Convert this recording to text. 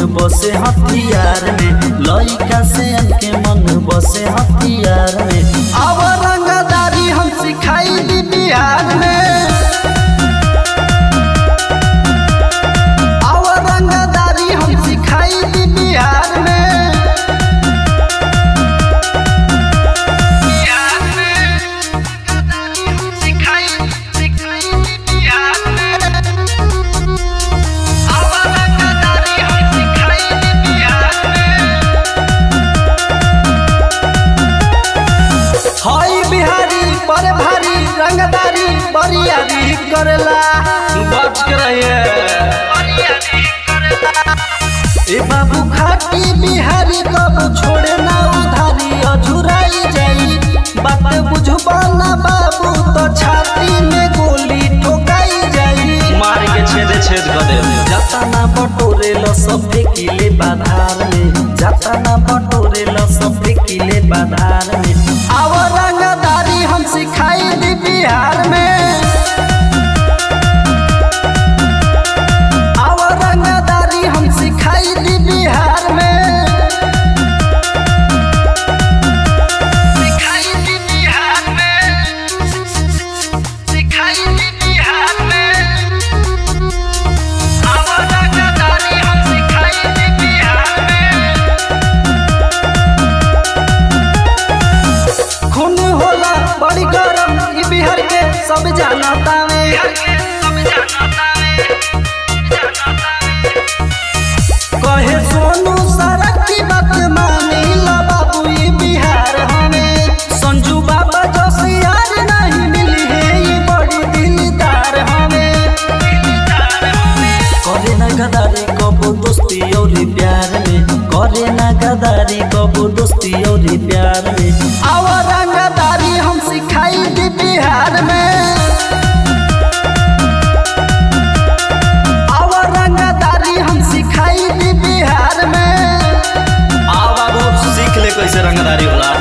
बसे हथियार में लइका से के मन बसे हथियार में अब रंगदारी हम सिखाई दी बिहार में अब रंगदारी हम सिखाई दी बिहार में बिहार में रंगदारी हम सिखाई सिखाई दी बिहार में अब रंगदारी हम सिखाई दी बिहार में हई बिहारी पर भारी रंगदारी बरियारी करेला बच के रहिए ए बाबू खाटी बिहारी कब छोड़े ना उधारी अझुराई जाई बात बुझबा ना बाबू तो छाती में गोली ठोकाई जाई मार के छेद छेद कर दे जाता ना बटोरे ल सब किले बाधार में जाता ना बटोरे ल सब किले बाधार में आव रंगदारी हम सिखाई दी बिहार में आव रंगदारी हम सिखाई दी बिहार में सिखाई दी बिहार में सिखाई दी बिहार में आव रंगदारी हम सिखाई दी बिहार में खून होला बड़ी गरम ई बिहार के सब जानता में कहे सोनू सरक की बात मानी ला बाबू ई बिहार हमें संजू बाबा जैसे यार नहीं मिली है ये बड़ी दिलदार हमें करे ना गदारी कबो दोस्ती और प्यार में करे ना गदारी कबो दोस्ती और प्यार में आव रंगदारी हम सिखाई दी बिहार में आव रंगदारी हम सिखाई दी बिहार में आ बाबू सीख ले कैसे रंगदारी होला